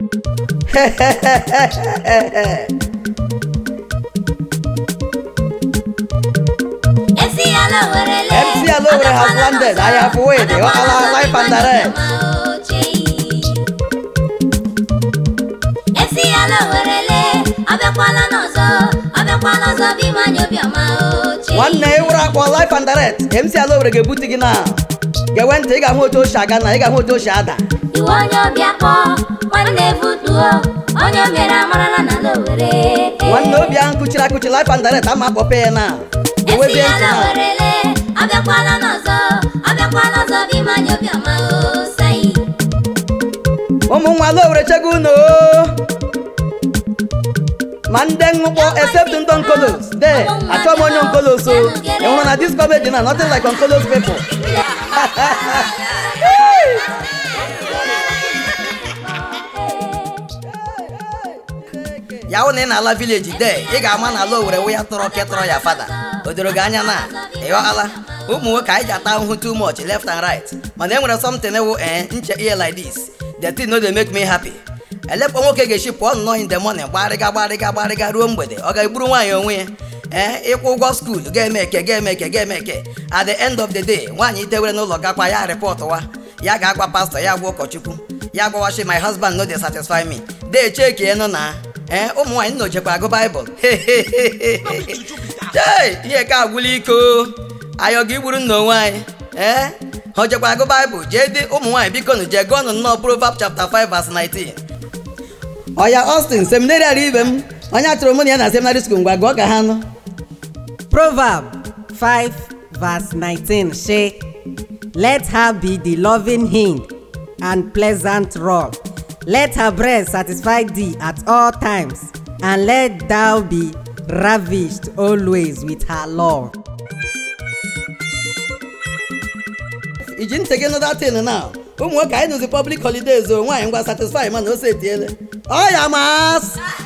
MC Alowere MC Alowere has landed. I have waited. Ala life and direct. MC Alowere abịakwala n'ọzọ abịakwala ọzọ bụ ime anyị obiọma oche nwanne ịwụrụ akpọ life and direct MC Alowere ga-ebute gị na gewe ntị ị ga-ahụ otu o si aga na ị ga-ahụ otu o si ada iwe onye ọbịa kpọọ nwanne vutuo onye o mere amarala na Alowere nwanne obi ahụ kụchiri akụchi life and direct ama akpọpe ya na MC gewezie ntị na Alowere abịakwala n'ọzọ abịakwala ọzọ bụ ime anyị obiọma osei ụmụ nwa Alowere chego unu ma ndị ṅụkpọ except ndị onkolos de achọ m onye onkolos o ị hụrụ na dis comedy na nothing like onkolos people ya hụ na ị na-ala vileji de ị ga-ama na Alowere wụ ya tọrọ ketọrọ ya fada o doro gị anya na ịghọala ụmụ nwoke anyị ji ata ahụhụ too much left and right mana e nwere something wụ eh nche ihe like this the thing no dey make me happy elekpọ nwoke ga-esi pụọ nnọọ in the morning gbarịga gbarịga gbarịga ruo mgbede ọ ga-egburu nwaanyị onwe ya ee ịkwụ ụgwọ skuul ga-eme eke ga-eme eke ga-eme eke at the end of the day nwaanyị itewere n'ụlọ gakwa ya rịpọtụwa ya ga-agwa pastọ ya gwa ụkọchukwu ya gwawachi my husband no dey satisfy me dee cheki nụ na ee ụmụ nwaanyị nnojekwa agụ baịbụl chei ihe ka agwụla iko ayọ gị gburu nna onwe anyị ee ha ojekwa agụ baịbụl jee dị ụmụ nwaanyị biko nụ jee gụọnụ nnọọ Proverbs chapter 5 verse 19 ọya Austin seminarian ibe m onye achọrọ mụ na ya na seminary school ngwa gụọ ka ha nụ Proverb 5 verse 19 say, Let her be the loving hind and pleasant rod. Let her breast satisfy thee at all times, and let thou be ravished always with her love. iji ntị gị nụda tin na ụmụ nwoke anyị nụzi public holidays o nwaanyị ngwa satisfy mana ose etiele ọya mas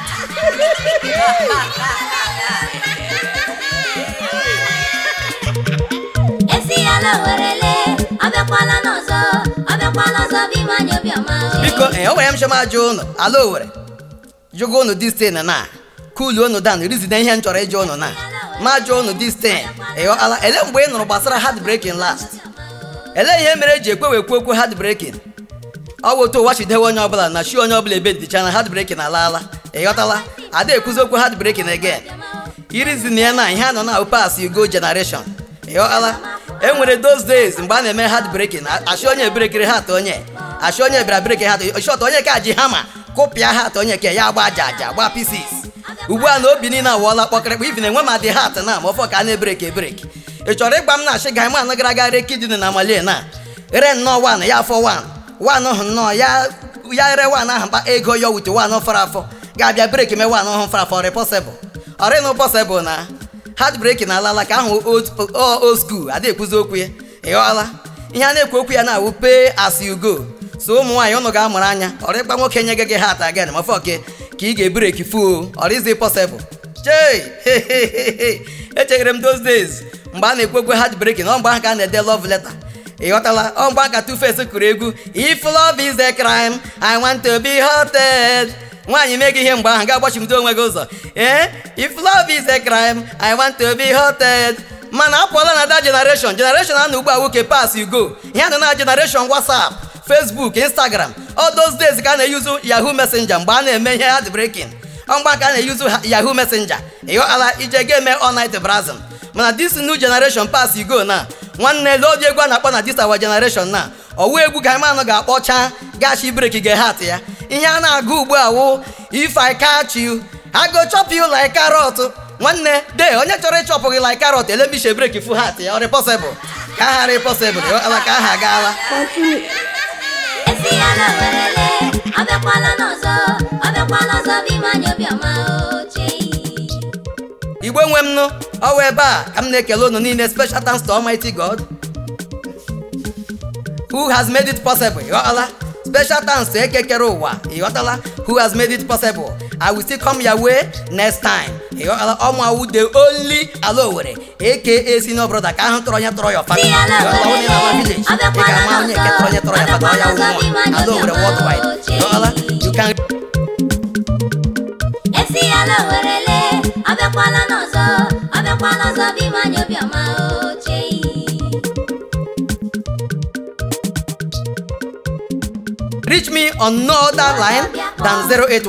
MC Alowere abịakwala n'ọzọ abịakwala ọzọ bụ ime anyị obiọma biko ee o nwere m chọma ajụ ụnụ Alowere jụgo ụnụ dis tin na kulu ụnụ dan rizide ihe m chọrọ ịjụ ụnụ na ma jụọ ụnụ dis tin ịghọala ele mgbe ị nụrụ gbasara hard breaking last ele ihe mere eji ekwe wekwu okwu hard breaking ọ bụ otu ụwa chidewe onye ọbụla na chi onye ọbụla ebe dịcha na hard breaking alaala ịghọtala ada ekwuzi okwu hard breaking again irizin ya na ihe a nọ na pass you go generation ịghọtala e nwere those days mgbe a na-eme hard breaking achị onye brekiri hat onye achị onye bịara breki hat shọt onye ka ji hama kụpịa hat onye ke ya gba aja aja gba pieces ugbu a na obi niile awụọla kpọkịrịkpa ivi na-enwe ma dị hat na ma ọfọ ka a na-ebreki ebreki ị chọrọ ịgba m na achị ga man gara aga re kidney na malie na re nnọọ wan ya afọ wan wan hụ nnọọ ya ya re wan ahụ mkpa ego ya wute wan fọrọ afọ ga-abịa breki mee wan ọhụ fọrọ afọ repọsịbụl ọrịnụ pọsịbụl na hard breki na alala ka ahụ old school ada ekwuzi okwu ya ịghọọla ihe a na-ekwu okwu ya na-awụ pay as you go so ụmụ nwaanyị ụnụ ga-amụrụ anya ọrịkpa nwoke nye gị hat again ma fọke ka ị ga-ebreki fuo ọrịzi pọsịbụl chei echere m those days mgbe a na-ekwu okwu hard breaking ọ mgbe ahụ ka a na-ede love letter ị ghọtala ọ mgbe aka Two-Face kụrụ egwu if love is a crime I want to be haunted nwaanyị mee gị ihe mgbe ahụ ga-agbachimdo onwe gị ụzọ ee if love is a crime I want to be haunted mana apụọla na that generation generation a na ugbu a nwoke pass you go ihe nọ na generation WhatsApp Facebook Instagram all those days ka a na-eyuzu Yahoo Messenger mgbe a na-eme ihe hard breaking ọ mgbe ka a na-eyuzu Yahoo Messenger ịghọtala ije ga eme all night browsing mana this new generation pass you go na nwanne lodi egwu a na-akpọ na this our generation na ọwụ egwu ka anụ ga-akpọcha gachi breki ge hat ya ihe a na-agụ ugbu a wụ if I catch you I go chop you like carrot nwanne de onye chọrọ ịchọpụ gị like carrot elemishe breki fu hat ya ọ repọsịbụl ka aha repọsịbụl ala ka aha agaala MC Alowere abịakwala n'ọzọ abịakwala ọzọ bụ ime anyị obiọma oche igwe nwe m nụ ọwa ebe a ka m na-ekele unu niile special thanks to Almighty God who has made it possible ịghọtala special thanks to ekekere ụwa ịghọtala who has made it possible I will still come your way next time ịghọtala ọmụ awụ the only Alowere aka senior brother ka ahụ tọrọ onye tọrọ ya fata Si Alowere, onye na-ala village ị ga-ama onye nke tọrọ onye tọrọ ya fata ọ ya wụ nwa Alowere worldwide ịghọtala you can reach me on no other line than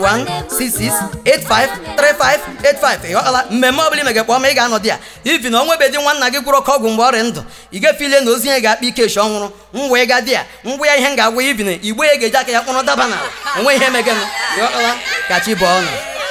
08166853585 ịghọtala mmemme ọbụla ime ga-ekpọ ma ị ga-anọ dị ya ifi na onwebedi nwanna gị gwụrụ ka ọgwụ mgbe ọrịa ndụ ị ga-efile na ozi ihe ga-akpa ikechi ọnwụrụ ngwa ịga dị ya ngwa ya ihe m ga-agwa ibi na igbe ya ga-eji aka ya kpọrọ daba na onwe ihe megenụ ịghọtala ka chi bụọ ọnụ